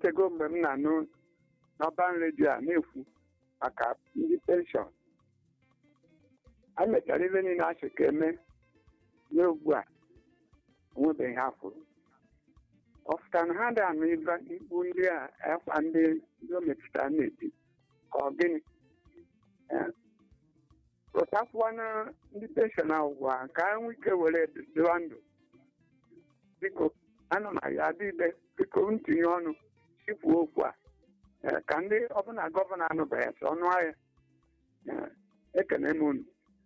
otego mgbe m na-anụ n'ọban redio a na-ekwu maka ndị penshọn a mechara ibe niile asị ka eme nye ugbu a onwebeghị ha fụrụ ọfụta na ha da anụ ibe ikpu ndị a akwa ndị ndị o metụtara na-eti ka ọ gịnị Eh, pụtakwuwana ndị penshọn ahụ gwa ha ka ha nwee ike were dịwa ndụ biko ana m ya adị ibe biko ntinye ọnụ sikwuo okwu a eh, ka ndị ọbụla gọvanọ anụbeghị sị ọnụ ahịa Eh, ekene m unu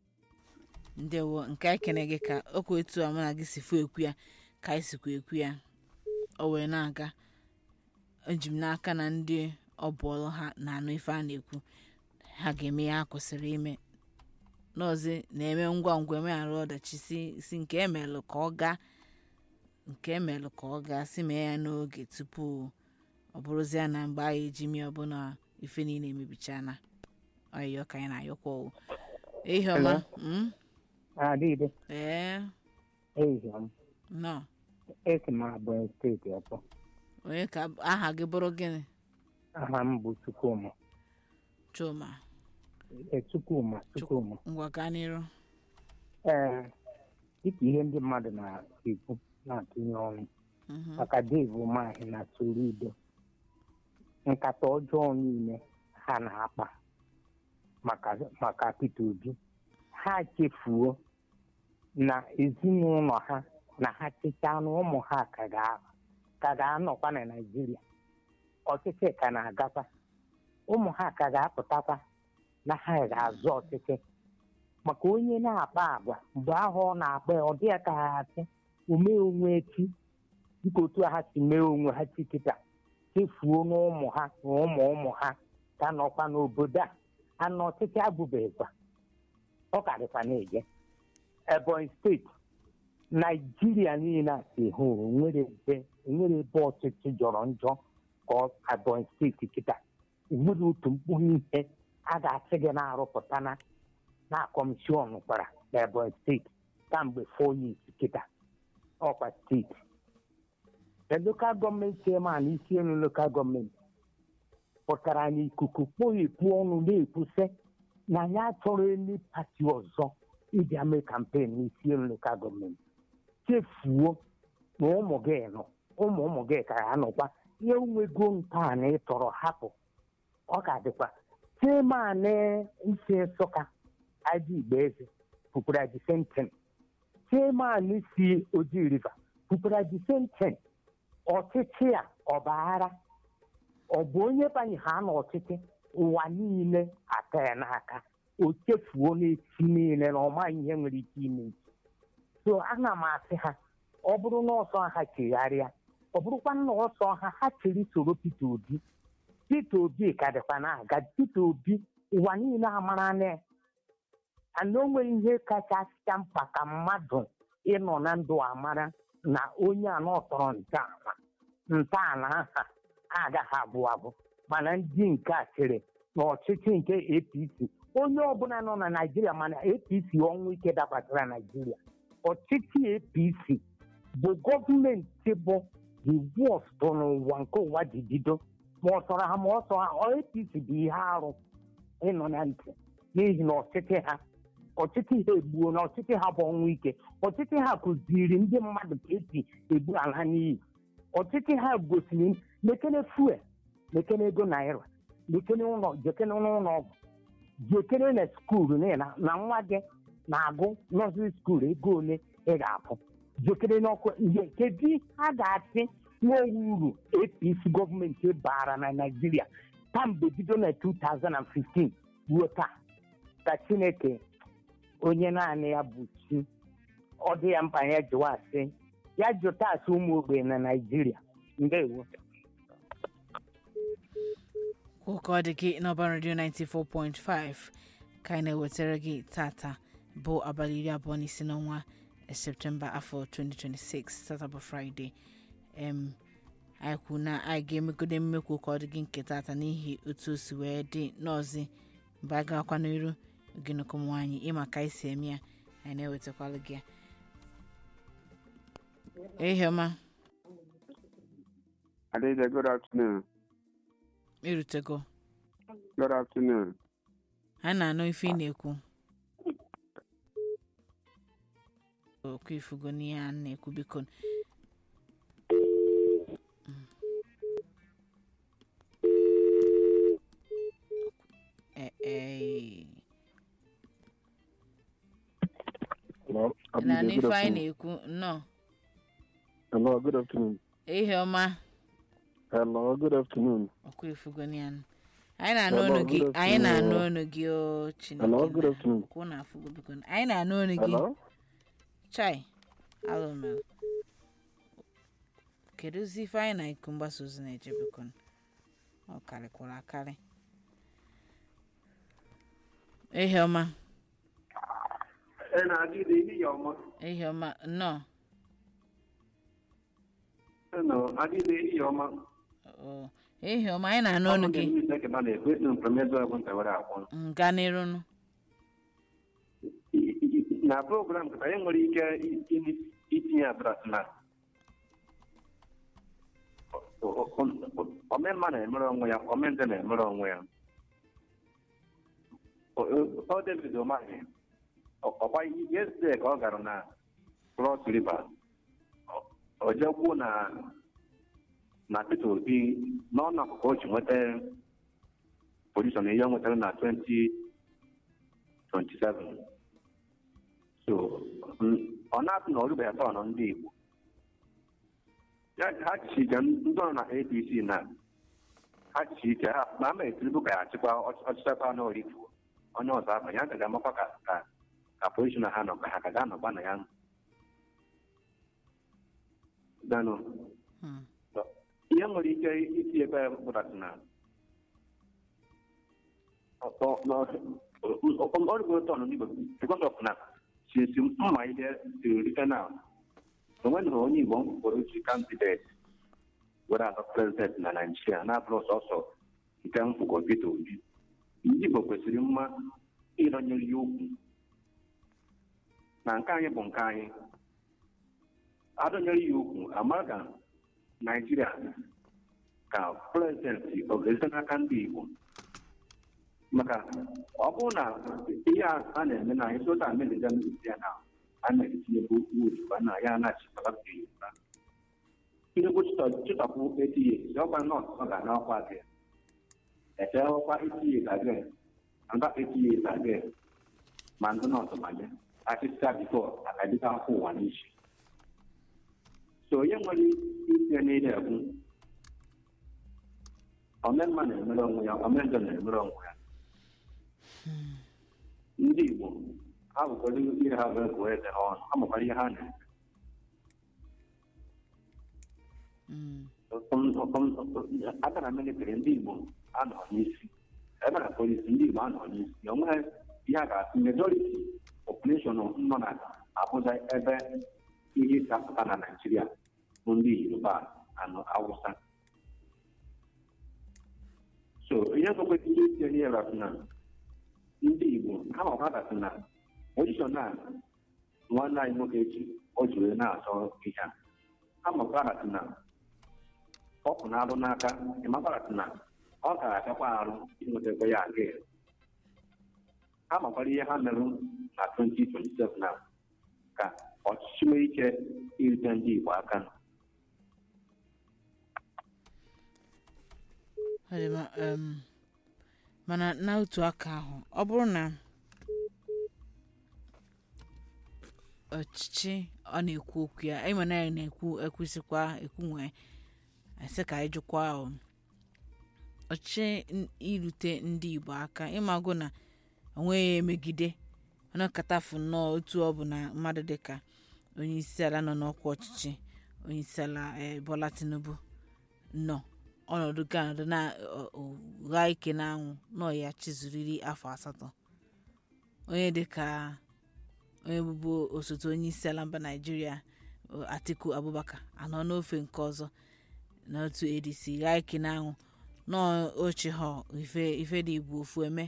ndewo nke anyị kene gị ka okwu etu a mụ na gị si fụ ekwu ya ka anyị sikwa ekwu ya o wee na-aga eji m n'aka na ndị ọbụọlụ ha na-anụ ife a na-ekwu ha ga-eme ya ha kwesịrị ime n'ọzi na-eme ngwa ngwa emeghara ọdachi si si nke emelụ ka ọ gaa nke emelụ ka ọ gaa si mee ya n'oge tupu ọ bụrụzie na mgbe anyị eji mee ọbụla ife niile emebichana ọyịyọ ka anyị na-ayọkwa o ihe ọma mm? Adịde, ee ehihie m. nọ Esi m Abụọ steeti ọtọ. onye ka aha gị bụrụ gịnị Aha m bụ Chukwuma. chuma Ee, Chukwuma, Chukwuma. ngwa gaa n'iru Ee, dịka ihe ndị mmadụ na-ekwu na-atụnye ọnụ Mhm. maka Dave Umahi na Soludo. Nkata ọjọọ niile ha na-akpa maka maka Peter Obi. Ha chefuo na ezinụlọ ha na ha chechaa na ụmụ ha ka ga- ka ga-anọkwa na Naịjirịa. Ọchịchị ka na-agakwa. Ụmụ ha ka ga-apụtakwa na ha ga-azụ ọchịchị. Maka onye na-akpa agwa mgbe ahụ ọ na-akpa ya, ọ dị ya ka ha asị omee onwe echi dịka otu ha si mee onwe ha chikịta chefuo n'ụmụ ha na ụmụ ụmụ ha ka nọkwa n'obodo a anọ ọchịchị abụbeghịkwa ọ ka dịkwa na-eje Ebonyi steeti naijiria niile a si hụ onwere ebe onwere ebe ọchịchị jọrọ njọ ka ọ Ebonyi steeti kịta enwere otu mkpụrụ ihe a ga-asị gị na-arụpụta na na kọmishọn kwara na Ebonyi steeti kamgbe four years kịta ọkwa steeti the local gọọmenti chairman isi elu local gọọmenti pụtara n'ikuku kpoghepụ ọnụ na-ekwusị na ya achọrọ elu pati ọzọ iji mee kampen n'isi elu local gọọmenti chefuo na ụmụ gị nọ ụmụ ụmụ gị ka ya nọkwa ihe nwego ntọala ịtọrọ hapụ ọ ga-adịkwa chairman isi nsụka aji igbeeze pụkwara the same thing chairman si oji river pụkwara the same thing ọchịchị a ọ baara ọ bụ onye banye ha n'ọchịchị ụwa niile aka ya n'aka o chefuo n'echi niile na ọma ihe nwere ike ime echi so ana m asị ha ọ bụrụ na ọsọ ha chegharịa ọ bụrụkwa na ọsọ ha ha chiri soro Peter Obi Peter Obi ka dịkwa na-aga Peter Obi ụwa niile amara na ya ana o nwere ihe kachasịcha mkpa ka mmadụ ịnọ na ndụ amara na onye anọ tọrọ ntọala ntọala aha agaghị abụ abụ mana ndị nke a chere na ọchịchị nke APC onye ọbụla nọ na Naịjirịa mana APC ọnwụ ike dabatara Naịjirịa ọchịchị APC bụ gọọmenti bụ the worst n'ụwa nke ụwa ji bido ma ọ tọrọ ha ma ọ tọrọ ha APC bụ ihe arụ ịnọ na ntị n'ihi na ọchịchị ha ọchịchị ha egbuo na ọchịchị ha bụ ọnwụ ike ọchịchị ha kụziri ndị mmadụ ka esi egbu ala n'iyi ọchịchị ha gosiri mekene fuel mekene ego naira mekene ụlọ jekene n'ụlọ ọgwụ jekene na skuulu n'ihi na na nwa gị na-agụ nọsịrị skuulu ego ole ị ga-abụ jekene n'ọkụ ihe kedu ha ga-asị nwa uru APC gọọmenti bara na Naịjirịa kamgbe bido na 2015 ruo taa ka Chineke onye naanị ya bụ chi ọ dị ya mkpa ya jụwa asị ya jụta asị ụmụ ogbenye na Naịjirịa ndewo ụka ọ dị gị n'ọba redio 94.5 ka anyị na-ewetara gị tata bụ abalị iri abụọ na isi n'ọnwa septemba afọ 2026 tata bụ fraịde em anyị kwu na anyị ga-emegode mmekwu ka ọ dị gị nke tata n'ihi otu o si wee dị n'ọzi mgbe anyị gawakwa n'iru ogenọkọ nwaanyị ịma ka anyị si eme ya anyị na-ewetakwala gị ya ehema Adede, good afternoon. irutego Good afternoon. anyị na-anụ ife ị na-ekwu okwu ifugo n'ihe a na-ekwu biko Eh, eh, Hello, ị na-anụ Abide, good ife anyị afternoon. na-ekwu nnọọ Hello, good afternoon. ihe ọma Hello, good afternoon. okwu ifugo n'ihe a anyị na-anụ Hello, ọnụ gị good anyị na-anụ afternoon. ọnụ gị o chineke Hello, good na- afternoon. okwu na-afụgo biko anyị na-anụ ọnụ gị Hello? chai alụmel kedu ozi ife anyị na iku mgbasa ozi na-eje biko ọ karịkwara akarị ihe ọma ẹ na-adịghị ihe ya ọma ihe ọma nnọọ ẹ nọ adịghị ihe ọma ọ, ihe ọma anyị na-anụ ọnụ gị ekeba na-ekwe na mpemede ọgwụ ntawara akwụ nga n'irunu na program ka anyị nwere ike i- itinye adras na omenma na-emere onwe ya omente na-emere onwe ya O- o- ọ david omahi ọkwa yesterday ka ọ gara na cross river Ọ- o jekwuo na na peter obi n'ọnụ akụkụ o ji nweta pozishọn ihe ọ nwetara na 2027 so mm, ọ na-apụ na ọrụbeghị atọ nọ ndị igbo ya ha chichi ike ndị nọ na apc na ha chichi ike ha ma ama etiribu ka ya achịkwa ọch- ọchịchị ebe anọ orifuo onye ọzọ ahụ ya ka ga-amakwa ka ka ka pozishọn ha nọ ka ha ka ga-anọkwa na ya danụ Hmm. ihe nwere ike isi ebe pụtasị na ọrụgo tọn ndị Igbo because of na sinsi mma ihe siri rite na onweghị onye Igbo mkpụrụ chi kandidate were azọ prezident na Naijiria na-abụrụ sọsọ nke mfụgo Peter Obi ndị Igbo kwesịrị mma ịrọnyere ya okwu na nke anyị bụ nke anyị adọnyere ya okwu ama ka Naijiria ka prezidenti ọ ga-esite n'aka ndị Igbo maka ọ bụrụ na ihe a a na-eme na anyị sota amerika ndị ya na a na-etinye bụ ojikwa na ya na-achịkọta nke yoruba tinubu chịtọpụ etinye ọkwa nọt ọ ga n'ọkwa gị eche ọkwa etinye gage anga etinye gage ma ndị nọt banye achịcha bifo akadịka akwụ ụwa n'isi so onye nwere ike n'ile ekwu omenma na-emere onwe ya omenjọ na-emere onwe ya ndị Igbo abụkwara ihe ha ga-egwu eze ha ọnụ amụkwara ihe ha na-eme Mm. aka na militri ndị Igbo anọ n'isi ebe na polisi ndị Igbo anọ n'isi onweghị ihe a ga-asị majority population nọ na Abuja ebe ihe si apụta na Naịjirịa bụ ndị Yoruba anọ Awụsa so ihe nwekwesị ihe itinye n'ihe rasị na ndị Igbo ha makwatasị na pozishọn a nwanne anyị nwoke ji o ji wee na-azọ ihe a ha makwatasị na ọ pụ na-arụ n'aka ịmakwatasị na ọ ga-agakwa arụ inwetakwa ya aga ha makwara ihe ha merụ na 2027 na ka ọchịchị nwee ike irite ndị Igbo aka Ọ dị mma, em, mana n'otu aka ahụ ọ bụrụ na ọchịchị ọ na-ekwu okwu ya ịma na ya na-ekwu ekwesịkwa ekwu nwee asị ka anyị jụkwa o ọchịchị n- irute ndị Igbo aka ịmago na onweghị emegide ọnakọtafu nnọọ otu ọ bụ na mmadụ dịka onye isi ala nọ n'ọkwa ọchịchị onye isi ala eh, Bola Tinubu nọ ọnọdụ ganọdụ na ọ- ọ- gha ike n'anwụ nọ ya chizuriri afọ asatọ onye dịka onye bụbu osote onye isi ala mba naijiria ọ, atiku abubakar anọ n'ofe nke ọzọ n'otu adc gha ike n'anwụ nọ oche ha ife ife dị igbo ofu eme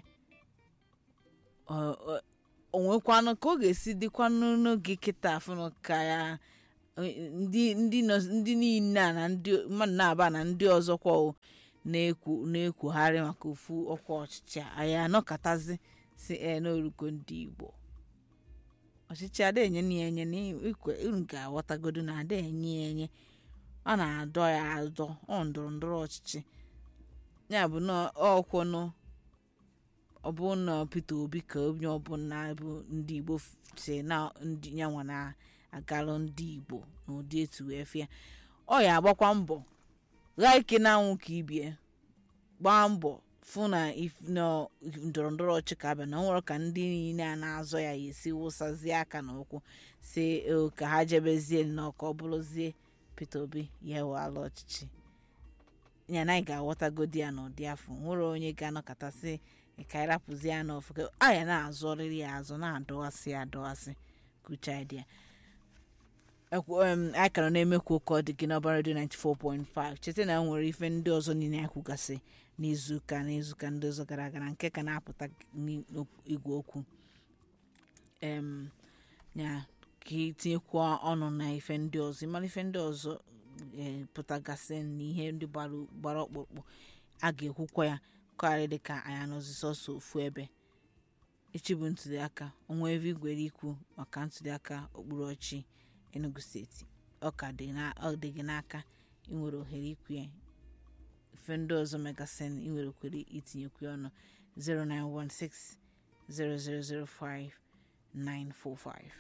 Ọ- ọ- o nwekwanụ ka ọ ga-esi dịkwanụ n'oge kịta afụnụ ka ya eh, ndị ndị nọ- ndị niile a na ndị mmadụ na-aba na ndị ọzọkwa o na-ekwu na-ekwugharị maka ofu ọkwa ọchịchị a anyị anọkọtazi si e n'oruko ndị igbo ọchịchị ada enye na ya enye na ikwe unu ga-aghọtagodo na ada enye ya enye ọ na-adọ ya adọ ọ ndọrọ ndọrọ ọchịchị ya bụ na ọkwụnụ ọ bụ na Peter Obi ka onye ọbụla bụ ndị Igbo f- si na ndị yanwa na-agalụ ndị Igbo n'ụdị etu wee fịa ọ ya agbakwa mbọ gha ike na anwụ ka ibie gbaa mbọ fụ na if- na ndọrọ ndọrọ ọchị ka abịa na ọ nwere ka ndị niile a na-azọ ya ya esi wụsazie aka na ụkwụ si "O, ka ha jebezie nnọọ ka ọ bụrụzie Peter Obi ya wala ọchịchị ya na anyị ga-aghọtagodi ya n'ụdị afọ nwere onye ga-anọkọtasị ka anyị rapụzie ya n'ọfụ ka anyị na-azọrịrị ya azụ na-adọghasị ya adọghasị kucha dị ya Ekwu- em, anyị ka nọ na-emekwu ụka ọ dị gị n'ọba redio 94.5 cheta na e nwere ife ndị ọzọ niile anyị kwugasị n'izuụka n'izuụka ndị ọzọ gara aga na nke ka na-apụta n'igwe okwu em ya ka itinyekwa ọnụ na ife ndị ọzọ ịmara ife ndị ọzọ eh, pụtagasị na ihe ndị gbara gbara ọkpụkpụ a ga-ekwukwa ya karị dịka anyị anọzi sọsọ ofu ebe echi bụ ntuliaka ọnwa ebe igwere ikwu maka ntuliaka okpuru ọchị enugu steeti ọ ka dị na- ọ dị gị n'aka inwere ohere ikwu ya ife ndị ọzọ megasịn inwere okwere itinyekwu ya ọnụ 0916 0005 945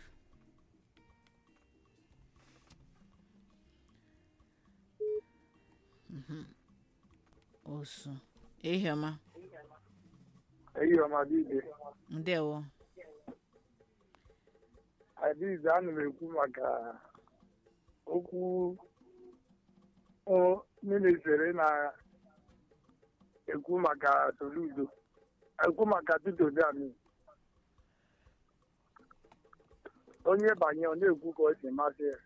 Mhm. osu ehiọma eyi ọmadide ndewo adize ana m ekwu maka okwu minisiri na-ekwu maka soludo ekwu maka Peter Obi ami onye banye ọ na-ekwu ka o si masị ya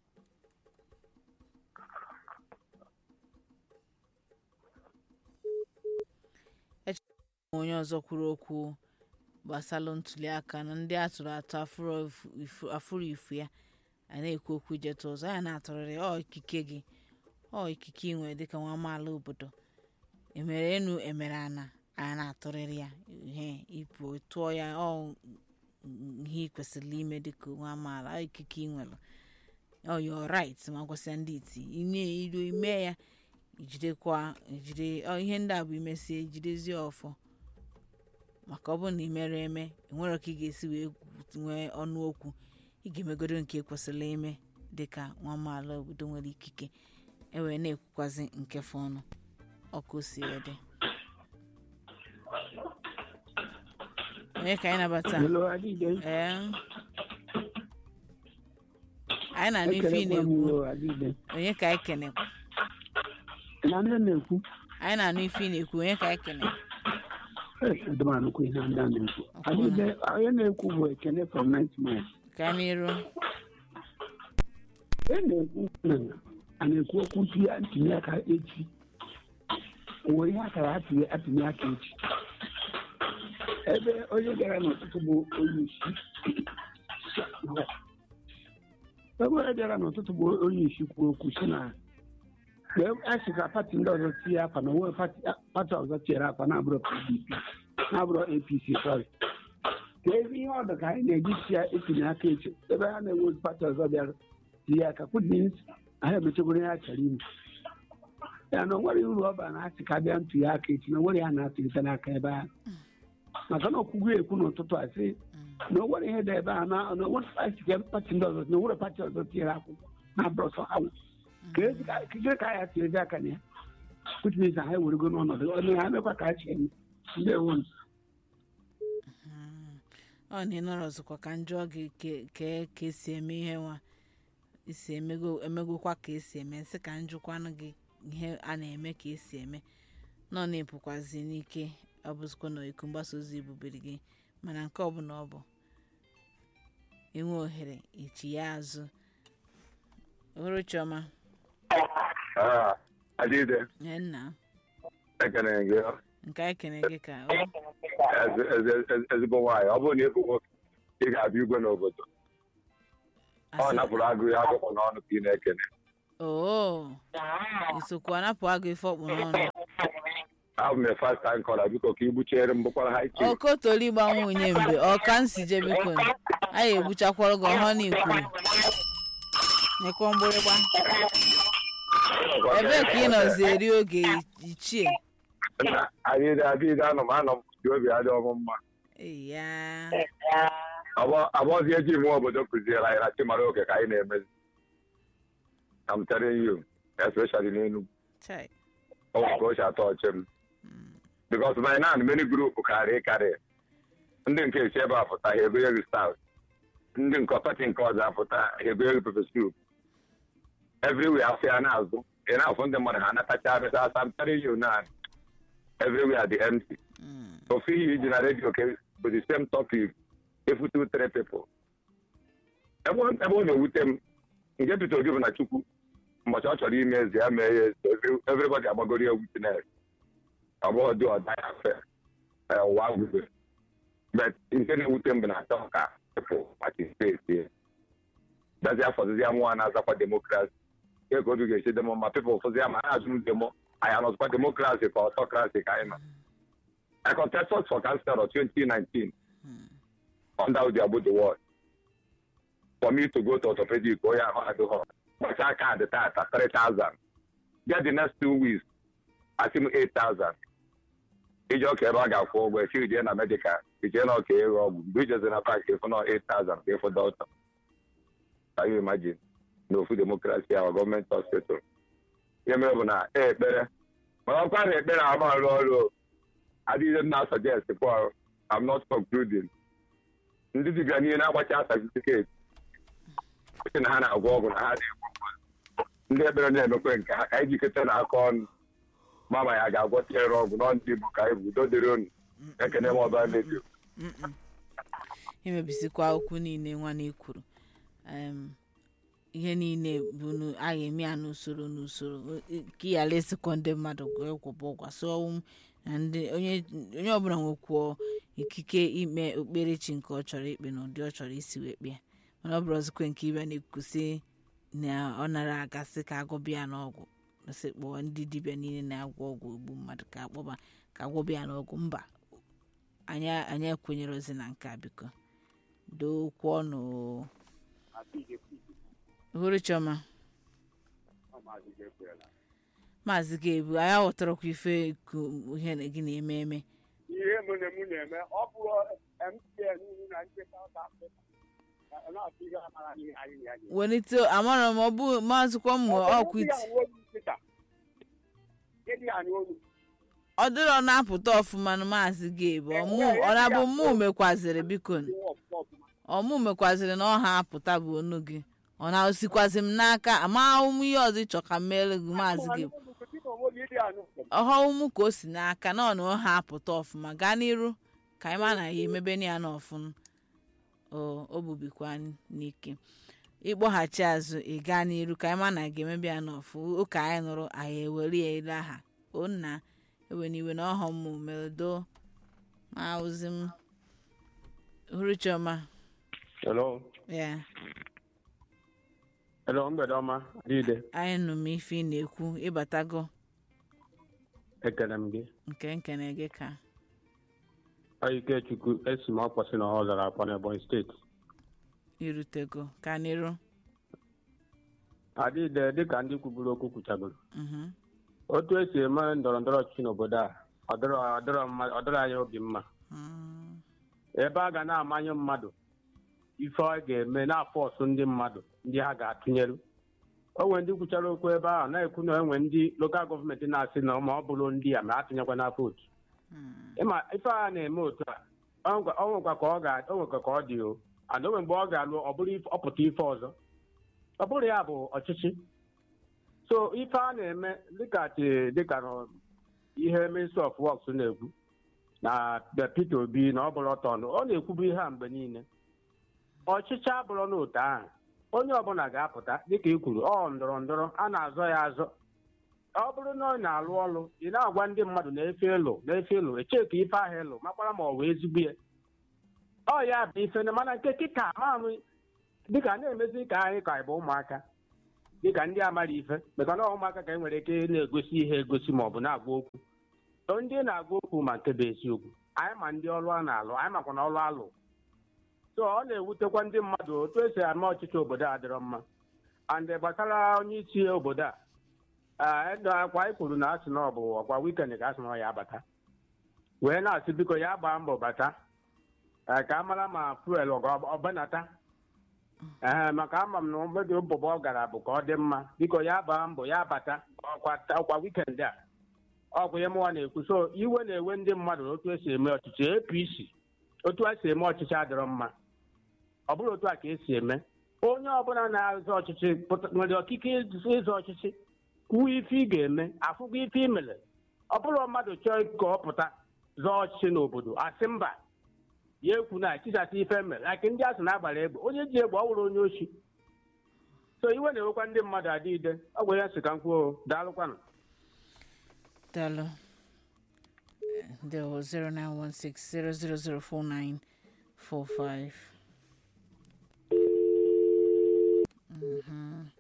onye ọzọ kwuru okwu gbasalụ ntuliaka na ndị atụrụ atụ afụrụ ifu- ifu- afụrụ ifu ya a na-ekwu okwu ijetu ọzọ ya na-atụrịrị ọ ikike gị ọ ikike ị nwere dịka nwa amaala obodo emere enu emere ana a na-atụrịrị ya ihe ịpụ tụọ ya ọ ihe ị kwesịrị ime dịka nwa amaala ọ ikike ị nwere ọ your right ma gwasịa ndị iti inye iru ime ya ijidekwa ejide ọ ihe ndị a bụ imesie jidezie ọfọ maka ọ bụrụ na ị mere eme enwere ka ị ga-esi wee nwee ọnụ okwu ị ga-emegodo nke kwesịrị ime dịka nwa amaala obodo nwere ikike ewee na-ekwukwazi nke fọnụ ọkụ si wee dị onye ka anyị nabata Hello, Adide. ee anyị na-anụ ife ị Ekelekwa m na-ekwu o, Adide. onye ka anyị kene Na ndị na-ekwu, anyị na-anụ ife ị na-ekwu onye ka anyị kene eh, adịmanụkwu ihe ndị a na-ekwu. Adide, onye na-ekwu bụ Ekene from Ninth Mile. ka n'iru E na-ekwu na a na-ekwu okwu ntuli ntuli aka echi. Uwe ihe akara atụnye atụnye aka echi. Ebe onye gara n'ụtụtụ bụ onye isi. Ebe onye bịara n'ụtụtụ bụ onye isi kwuo okwu si na mgbe a sị ka pati ndị ọzọ tinye akwa na onwe pati pati ọzọ tinyere akwa na-abụrụ pdp na-abụrụ apc sorry ka ebe ihe ọdụ ka anyị na-eji si ya etinye aka echi ebe ha na-enwe pati ọzọ bịara tinye aka kwudins anyị emechagoro ya chọrọ ime ya na onwere uru ọ bara na asị ka bịa ntụnye aka echi na onwere ya na-atụlite n'aka ebe ahụ maka na ọkwụgo ekwu n'ụtụtụ a sị na onwere ihe dị ebe a na na onwere pati ka pati ndị ọzọ na onwere pati ọzọ tinyere akwụkwọ na-abụrụ sọ ha nwe ka ezi ka kike ka ya tinyezi aka na ya which means na ha ewerego n'ọnọdụ ọnụ ha mekwa ka ha chi eme ndị ewu ọ na ịnọrọ ọzọkwa ka njọ gị ke- ke ka esi eme ihe nwa isi emego emegokwa ka esi eme nsị ka njụkwanụ gị ihe a na-eme ka esi eme nọ na-epụkwazi n'ike ọ bụzikwa na iku mgbasa ozi bubere gị mana nke ọbụla ọ bụ enwe ohere ichi ya azụ ohuru chioma Ah, Adide, nye nna ekene gị nke anyị kene gị ka o ezi- ezi- ezi- ezigbo nwaanyị ọ bụrụ na ịbụ nwoke ị ga-abịa igwe n'obodo ọ Asị- napụrụ agụ ya akwụkwọ n'ọnụ ka ị na-ekene oo isokwu anapụ agụ ife ọkpụ n'ọnụ abụ m fast time kọla biko ka igbuchiere m bụkwara ha iche okotoli gba nwunye mgbe ọka nsi je biko anyị egbuchakwara gị ọhọ n'ikwuru nekwa mgbịrịgba ebee ka ị nọzi eri oge ichie anyị adịghị anọ m anọ m ji obi adị ọmụ mma eya abọzi eji ime obodo kụziere anyị na chimara oke ka anyị na-emezi I'm telling you especially n'Enugu chai ọ bụ ka o si atọ ọchị m because by now many group karị karị ndị nke esi ebe a pụta ha egonye gị stout ndị nke pati nke ọzọ apụta ha egonye gị pepe soup everywhere afọ ya na-azụ ị na-afụ ndị mmadụ ha natacha abịa asa I'm telling you now everywhere dị empty ofu ihe iji na redio ke bụ the same topic efu two three people ebe ọ ebe ọ na-ewute m nke Peter Obi bụ na Chukwu mbọchị ọ chọrọ ime eze ya mee ya eze every- everybody agbagoro ya witness ọ bụghị dị ọda ya fe eh, ụwa gwube but nke na-ewute m bụ na achọ ka people participate dazi afọzizi ya nwa na-azakwa demokrasi nke ka obi ga-esi demo ma people fụzi ya ma ha azụ demo anyị anọzikwa demokrasi ka ọtọkrasi ka anyị nọ I contested for council of 2019 under the Abu the world. For me to go to orthopedic, oh yeah, I do home. But I can't at 3,000. Get the next two weeks, I think 8,000. ije ọka ebe a ga-akwụ ụgwọ echi ije na medikal ije na ọka ego ọgwụ mgbe ijezi na pak ịfụ na 8,000 ka ịfụ dọkịta can you imagine na ofu demokrasi ahụ gọọmenti hospital ihe mere bụ na e ekpere mana ọkwa na ekpere ama arụ ọrụ o. adịghị m na suggest Paul I'm not concluding ndị dibịa niile na-agbacha certificate sị na ha na-agwọ ọgwụ na ha na-egbu mmadụ ndị ekpere na-emekwe nke ha ka anyị jikọta na aka ọnụ mama ya ga-agwọ tinyere ọgwụ nọ ndị Igbo ka anyị udo dịrị unu ekene m ọba redio Mm-mm. imebisikwa okwu niile nwanne kwuru Em, ihe niile bụ nu- a ga-eme ya n'usoro n'usoro O- ka ị ghara ịsịkọ ndị mmadụ kwụba ụgwọ so ọnwụ na ndị onye onye ọbụla nwekwuo ikike ime okperechi nke ọ chọrọ ikpe na ụdị ọ chọrọ isi wee kpee mana ọ bụrụ ọzọkwe nke ibe na-ekwusi na ọ nara agasị ka agwọbịa n'ọgwụ sị kpọọ ndị dibịa niile na-agwọ ọgwụ egbu mmadụ ka akpọba ka agwọbịa n'ọgwụ mba anyị anyị ekwenyere ozi na nke a biko dokwu ọnụ hụrụ chiọma maazị ga-ebu anyị aghọtarakwa ife ku- ihe na- gị na-eme eme ihe mụ na mụ na-eme ọ bụrụ MTN na ndị South Africa na- na-atụ ihe amara ihe anyị na ya na-eme. welite amara m ọ bụ maazịkwa mmụ Ọ bụrụ ọkwit ndị a nwe olu nkịta, ịdị anyị olu. ọ dịrọ na-apụta ọfụma na maazị ga-ebu ọmụ ọ na-abụ mụ mekwaziri biko Ihe ọfụma ọfụma. ọmụ mekwaziri na ọha apụta bụ onu gị ọ na-osikwazi m n'aka ama ụmụ ihe ọzọ ịchọ ka m meere gị maazị ga-ebu Dịka onwe gị ịdị anyị olu. ọghọmụ ka o si n'aka na ọ na ọha apụta ọfụma gaa n'iru ka anyị ma na ya emebe ya na ọfụma o o bubikwa n'ike ịkpọghachi azụ ị gaa n'iru ka anyị ma na ga-emebe ya n'ọfụ ụka anyị nụrụ anyị ewere ya ele aha o nna ewe n'iwe na ọhọ mmụ medo ma ozi m hụrụ chiọma Hello. ya Hello, mgbede ọma. Adịde. anyị nụ m ife ị na-ekwu ịbatago Ekele m gị. nke nkene gị ka Ọ Ikechukwu esi m ọkpọsị na ọ zara akwa n'Ebonyi steeti. irutego ka n'iru Adịde dịka ndị kwuburu okwu kwuchagoro. mhm Otu esi eme ndọrọ ndọrọ ọchịchị n'obodo a ọ dịrọ ọ dịrọ mma- ọ dịrọ anyị obi mma. Mm. Ebe a ga na-amanye mmadụ ife ọ ga-eme na-afọ ọsụ ndị mmadụ ndị ha ga-atụnyere. O nwere ndị kwuchara okwu ebe ahụ na-ekwu na enwe ndị lokal gọọmenti na-asị na ma ọ bụrụ ndị a ma atụnyekwa na vootu. Mm. ịma ife a na-eme otu a ọ nwekwa ọ nwekwa ka ọ ga o nwekwa ka ọ dị o and o nwere mgbe ọ ga-alụ ọ bụrụ ife- ọpụta ife ọzọ ọ bụrụ ya bụ ọchịchị so ife a na-eme dịka chi- dịka na ihe ministry of works na-ekwu na the Peter Obi na ọ bụrụ ọtọ ọnụ ọ na-ekwubu ihe a mgbe niile ọchịchị abụrụ n'otu ahụ onye ọbụla ga-apụta dịka i kwuru ọ ndọrọ ndọrọ a na-azọ ya azọ ọ bụrụ na ọ na-alụ ọrụ ị na-agwa ndị mmadụ na-efe ịlụ na-efe ịlụ echeka ife ahụ ịlụ makwara ma ọ wee ezigbo ya ọ ya bụ ife na mana nke kịta maamụ dịka na-emezi ka anyị ka anyị bụ ụmụaka dịka ndị amara ife maka na ụmụaka ka e nwere ike na-egosi ihe egosi ma ọ bụ na-agwa okwu so ndị na-agwa okwu ma nke bụ eziokwu anyị ma ndị ọrụ a na-alụ anyị makwa na ọrụ alụ so ọ na-ewutekwa ndị mmadụ otu esi ama ọchịchị obodo a dịrọ mma and gbasara onye isi obodo a edo akwa anyị kwuru na asị na ọ bụ ọkwa wikend ka asị na ọ ya abata wee na-asị biko ya gbaa mbọ bata eh, ka a mara ma fuel ọ ga- ọ banata ee maka ama m na mmebi ụbụbọ ọ gara bụ ka ọ dị mma biko ya gbaa mbọ ya bata ọkwa ọkwa wikend a ọkwa ihe mụnwa na-ekwu so iwe na-ewe ndị mmadụ na otu esi eme ọchịchị apc otu a si eme ọchịchị adịrọ mma ọ bụrụ otu a ka esi eme onye ọbụla na-azọ ọchịchị pụta- nwere ọkike ịzọ ịzọ ọchịchị kwuo ife ị ga-eme afụgo ife ị mere ọ bụrụ mmadụ chọọ ka ọ pụta zọọ ọchịchị n'obodo asị mba ya ekwu na chisasa ife mere like ndị asị na-agbara egbe onye ji egbe ọ wụrụ onye ochi so iwe na-ewekwa ndị mmadụ adị ide ọ gwara ya sị ka m kwuo daalụkwanụ daalụ ndewo 09160004945 Mhm.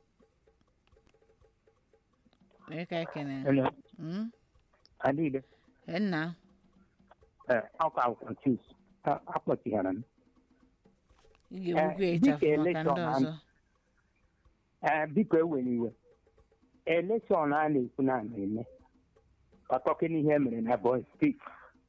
onye ka ekene Hello. Mm? Adịde. nna Ee, ọkwa m confuse. A- Akpọchighara m. ị ga-egbukwa Eh, ịchafụ dịka maka ndị election ọzọ ahụ- Ee, biko ewere iwe. Elekshọn a na-ekwu na a na-eme. Ọtọkị n'ihe emere na Ebonyi steeti.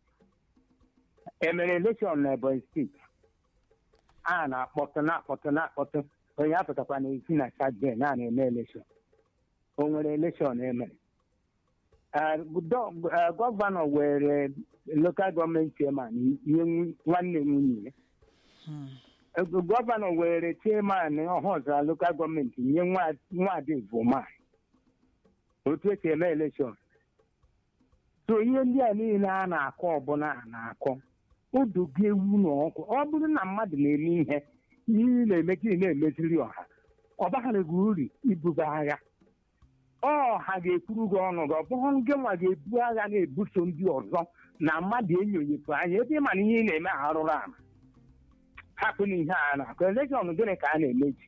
Emere elekshọn na Ebonyi steeti. A na-akpọtụ na-akpọtụ na-akpọtụ. Onye apụtakwa n'ezi na Chadden na na-eme elekshọn. O nwere elekshọn emere. Eh, gọ- eh, Gọvanọ were lokal gọọmenti chairman nye nw- nwanne nwunye ya. Hmm. gọvanọ were chairman ọhụzụ lokal gọọmenti nye nwa- nwaada Ivoma otu esi eme elekshọn so ihe ndị a niile a na-akọ ọbụla a na-akọ odogo ewu na ọkụ ọ bụrụ na mmadụ na-eme ihe ihe ị na-emekiri na-emeziri ọha ọ baghara gị uru ibuba agha ọha ga-ekwuru gị ọnụ gị ọ bụrụ gị nwa ga-ebu agha na-ebuso ndị ọzọ na mmadụ enyonyepụ anya ebe ị ma na ihe ị na-eme arụrụ ala hapụ na ihe a na-akụ elekshọn gịnị ka a na-emeji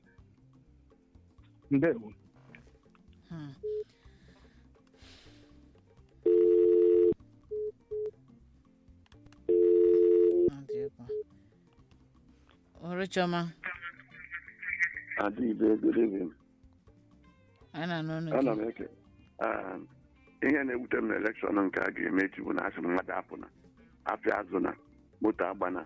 ndewo Hmm. Ọ dị egwu. Ọrụ Chiọma, Adịbe good evening. anyị na-anụ ọnụ Ana gị. m eke um, ihe na-ewute m na elekshọn nke a ga-eme echi bụ na asị m mmadụ apụ na afịa azụ na moto agbana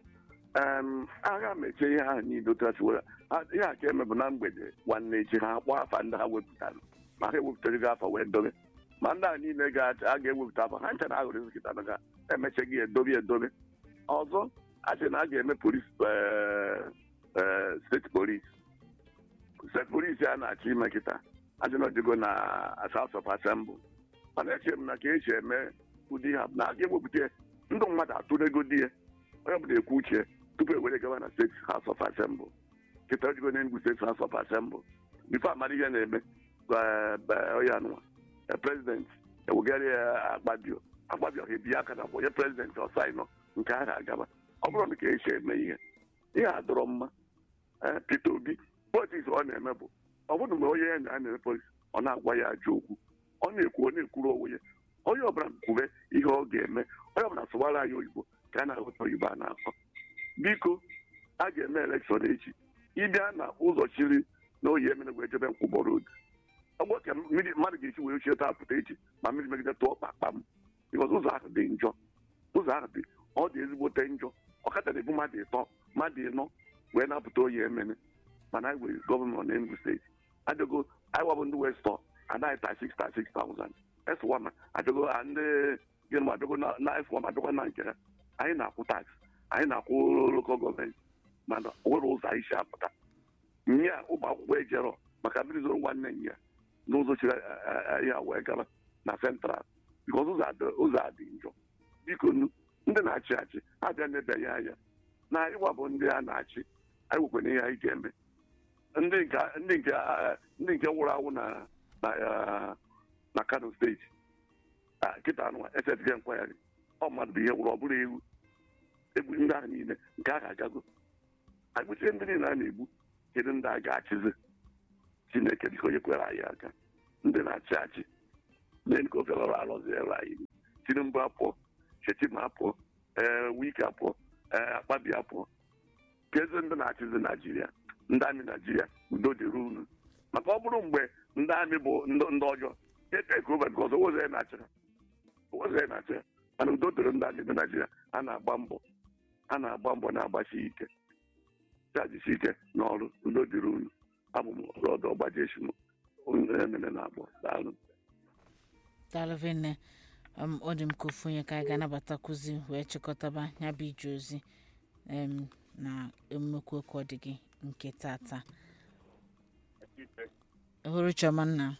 um, agha mechie ihe ahụ niile otu asị were ha- ihe a ka eme bụ na mgbede nwanne echi ha akpọ afa ndị ha wepụtara ma ha ewepụtara gị afa wee dobe ma ndị a niile ga- a ga-ewepụta afa ha ncha na aghụrụ ezikịta na ga emechaghị edobe edobe ọzọ a sị na a ga-eme polis eh, eh, steeti polis steeti polis a na-achọ ime kịta adịnọdịgo na House of Assembly mana eche m na ka esi eme ụdị ha na aga ewepụta ndụ mmadụ atụrego di ya onye ọbụla ekwu uche tupu e were gawa na steeti House of Assembly kịta ojigo na Enugu steeti House of Assembly bifo amara ihe na-eme onye anụwa prezidenti ewegara ya akpabio akpabio ha ebi aka na kwa onye prezidenti ọsainọ nke a ga-agaba ọ bụrụ na ka esi eme ihe ihe a dọrọ mma ee Peter Obi politiks ọ na-eme bụ ọ bụrụ mgbe onye ya na a na-eme politiks ọ na-agwa ya ajọ okwu ọ na-ekwu ọ na-ekwuru onwe ya onye ọbụla kwube ihe ọ ga-eme onye ọbụla sụwara anyị oyibo ka a na-aghọta oyibo a na-akọ biko a ga-eme elekshọn echi ịbịa na ụzọ chiri na oyi emere wee jebe nkwụbọ road ọgbọ ka mmiri mmadụ ga-esi wee ochie taa pụta echi ma mmiri megide tụọ kpakpam bikọz ụzọ ahụ dị njọ ụzọ ahụ dị ọ dị ezigbote njọ ọkada na-ebu mmadụ ịtọ mmadụ ịnọ wee na-apụta oyi emene mana anyị nwere gọvanọ na Enugu steeti adịgo anyị wabụ ndị westọ anaghị ta 6,000 S1 adịgo ndị gịnị adịgo na F1 adịgo na nke ha anyị na-akwụ tax anyị na-akwụ lokal gọọmenti mana o nwere ụzọ anyị si apụta nye a ụmụ akwụkwọ ejero maka mmiri zoro nwanne nya n'ụzọ chiri ya wee gara na central bikọz ụzọ a dị njọ biko nu ndị na-achị achị ha bịa na-ebanye anya na anyị wabụ ndị a na-achị anyị nwekwana ihe anyị ga-eme ndị nke ndị nke ndị nke nwụrụ anwụ na na na Kano steeti kịta anụwa esetịghị nkwagharị ọ mmadụ bụ ihe nwụrụ ọ bụrụ ewu egbu ndị ahụ niile nke a ga-agago anyị kpụchie ndị niile a na-egbu kedu ndị a ga-achịzi chineke dịka onye kwere anyị aka ndị na-achị achị len ka ofe lọrọ arụziere anyị tinubu apụọ shetima apụọ ee wike apụọ ee akpabi apụọ kezi ndị na-achịzi naijiria ndị amị naijiria udo dịrị unu maka ọ bụrụ mgbe ndị amị bụ ndị ndị ọjọọ eteke over because owoze ya na-achị ha owoze ya na-achị ha mana udo dịrị ndị amị ndị naijiria a na-agba mbọ a na-agba mbọ na-agbasi ike chajisi ike n'ọrụ udo dịrị unu abụ m ọdụ ọgbajeshi m emene na abụọ daalụ daalụ nne um, ọ dị m ka ofu onye ka anyị ga-anabatakwuzi wee chịkọtaba ya bụ ije ozi um, na emekwu okwu ọ dị gị nke tata hụrụ chiọma nna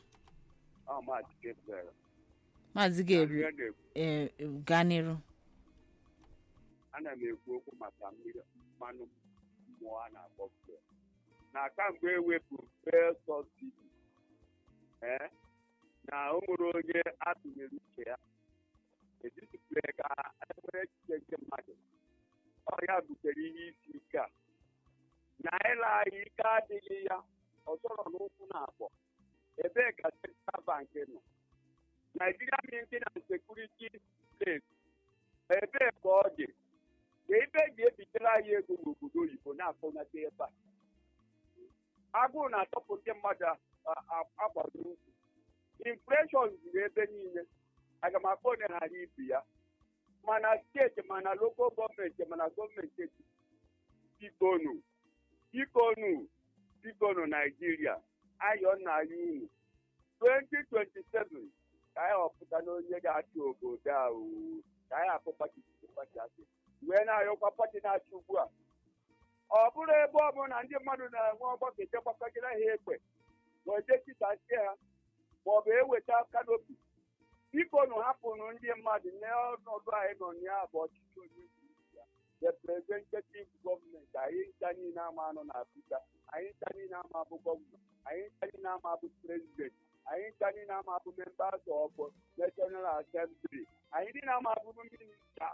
maazị ga-ebu ee gaa n'iru ana m ekwu okwu maka mmiri mmanụ mmụọ a na-akpọ fuel na kamgbe ewepụrụ fuel subsidi ee na o nwere onye atụnyere uche ya etitipụre ka enwere echiche nke mmadụ ọhịa butere ihe isi ike a na ịla anyị ike adịghị ya ọzọrọ n'ụkwụ na abụọ ebee ka central bank nọ Nigeria Minting and Security Place ebee ka ọ dị ka ebe eji ebitere anyị ego n'obodo oyibo na-akpọnata ebe a agụụ na-atọpụ ndị mmadụ agbado ukwu infleshọn zuru ebe niile aga m akpọ onye ghara ibu ya mana steeti mana lokal gọọmenti mana gọọmenti etiti bikonu bikonu bikonu naijiria ayọ nna ya unu 2027 ka anyị họpụta na onye ga-achị obodo a oo. ka anyị akpọ pati pati asị wee na-ayọkwa pati na-achị ugbu a ọ bụrụ ebe ọ bụla ndị mmadụ na-enwe ọgbakọ echekwakọgịra ha egbe wee jechitasie ha ma ọ bụ eweta kanopi biko nụ hapụnụ ndị mmadụ n'ọnọdụ anyị nọ na ya bụ ọchịchị onye kwuo uche ya representative gọọmenti anyị ncha niile ama anọ na Abuja anyị ncha niile ama bụ gọvanọ anyị ncha niile ama bụ prezidenti anyị ncha niile ama bụ members of national assembly anyị niile ama bụ minista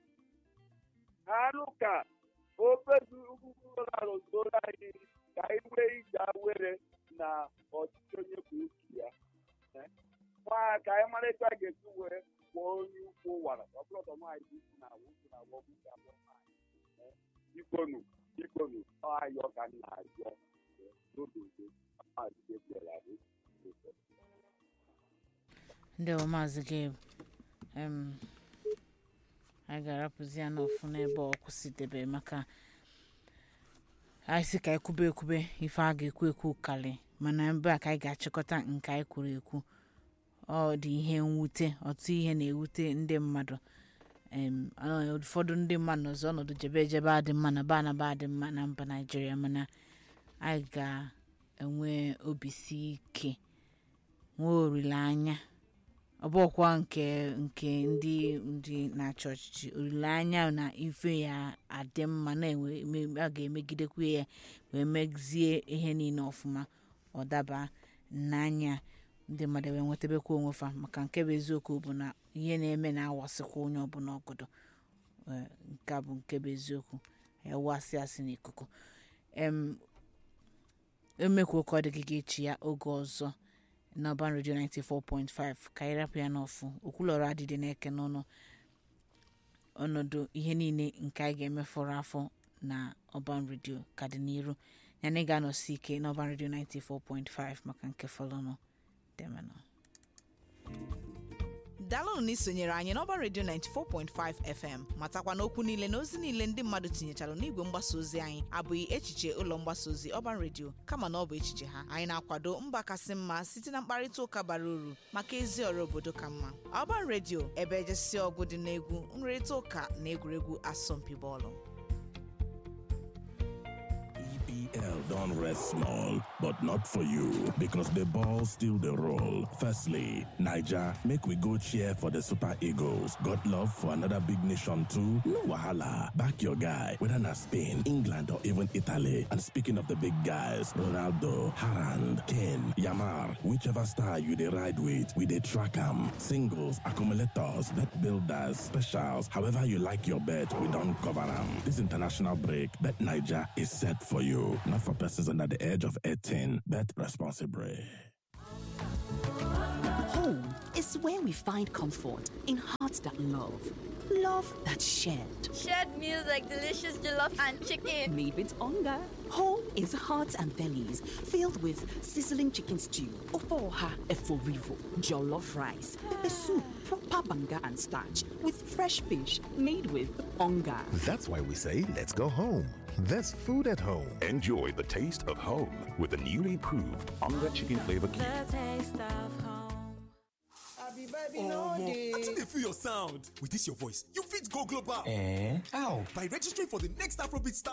arụ ka ofezuụlọarụzoro anyị ka anyị nwee ije were na ọchịchị onye kwuo uche ya nwa ka anyị mara etu a ga-esi wee kwụọ onye ukwu wara ọ bụrụ ọtọ nwaanyị dị isi na awụ isi na awọ isi abụọ nwaanyị bikonu bikonu ọ ayọ ka nna ayọ n'obodo maazị Gabriel Adị ndị ọ maazị gabe em anyị ga-arapụzi ya n'ọfụ n'ebe ọ kwụsịdebe maka anyị si ka anyị kwube ekwube ife a ga-ekwu ekwu kali mana ebe a ka anyị ga-achịkọta nke anyị kwuru ekwu ọ dị ihe mwute ọtụ ihe na-ewute ndị mmadụ em ọ- ụfọdụ ndị mmadụ nọzọ ọnọdụ jebe ejebe adị mma na ba anaba adị mma na mba naijiria mana anyị ga-enwe obi si ike nwee olileanya ọ bụkwa nke nke ndị ndị na-achị ọchịchị olileanya na ife ya adị mma na-enwe eme- a ga-emegidekwa ya wee mezie ihe niile ọfụma ọ daba n'anya ndị mmadụ wee nwetabekwa onwe fa maka nke bụ eziokwu bụ na ihe na-eme na-awasịkwa onye ọbụla ọgọdọ Ee, nke a bụ nke bụ eziokwu ewasị asị n'ikuku em emekwa ka ọ dị gị ga-echi ya oge ọzọ n'ọban redio 94.5 ka anyị rapụ ya n'ọfụ okwulọrọ adịdị na-eke n'ọnụ ọnọdụ ihe niile nke anyị ga-emefọrọ afọ na ọban redio ka dị n'iru ya na ị ga-anọsi ike n'ọban redio 94.5 maka nke fọlọnụ demenụ daalụnụ na isonyere anyị n'ọba redio 94.5 fm matakwa n'okwu niile na ozi niile ndị mmadụ tinyechara n'igwe mgbasa ozi anyị abụghị echiche ụlọ mgbasa ozi ọban redio kama na ọ bụ echiche ha anyị na-akwado mba kasị mma site na mkparịta ụka bara uru maka ezi ọrụ obodo ka mma ọban redio ebe ejesi ọgụ dị n'egwu nrịrịta ụka na egwuregwu asọmpi bọọlụ EPL don't rest small, but not for you because the ball still the roll. Firstly, Niger, make we go cheer for the Super Eagles. Got love for another big nation too? No wahala. Back your guy, whether na Spain, England, or even Italy. And speaking of the big guys, Ronaldo, Harand, Kane, Yamar, whichever star you dey ride with, we dey track 'em. Singles, accumulators, bet builders, specials, however you like your bet, we don't cover 'em. This international break, Bet Niger is set for you. not for persons under the age of 18. Bet responsibly. Home is where we find comfort in hearts that love, love that's shared. Shared meals like delicious jollof and chicken. Made with hunger. Home is hearts and bellies filled with sizzling chicken stew, ofoha eforivo, jollof rice, pepper soup, proper banga and starch with fresh fish made with hunger. That's why we say, let's go home. There's food at home. Enjoy the taste of home with the newly improved Onga Chicken Flavor Cube. taste of home. Omo, I think they feel your sound. With this your voice, you fit go global. Eh? How? By registering for the next Afrobeat Star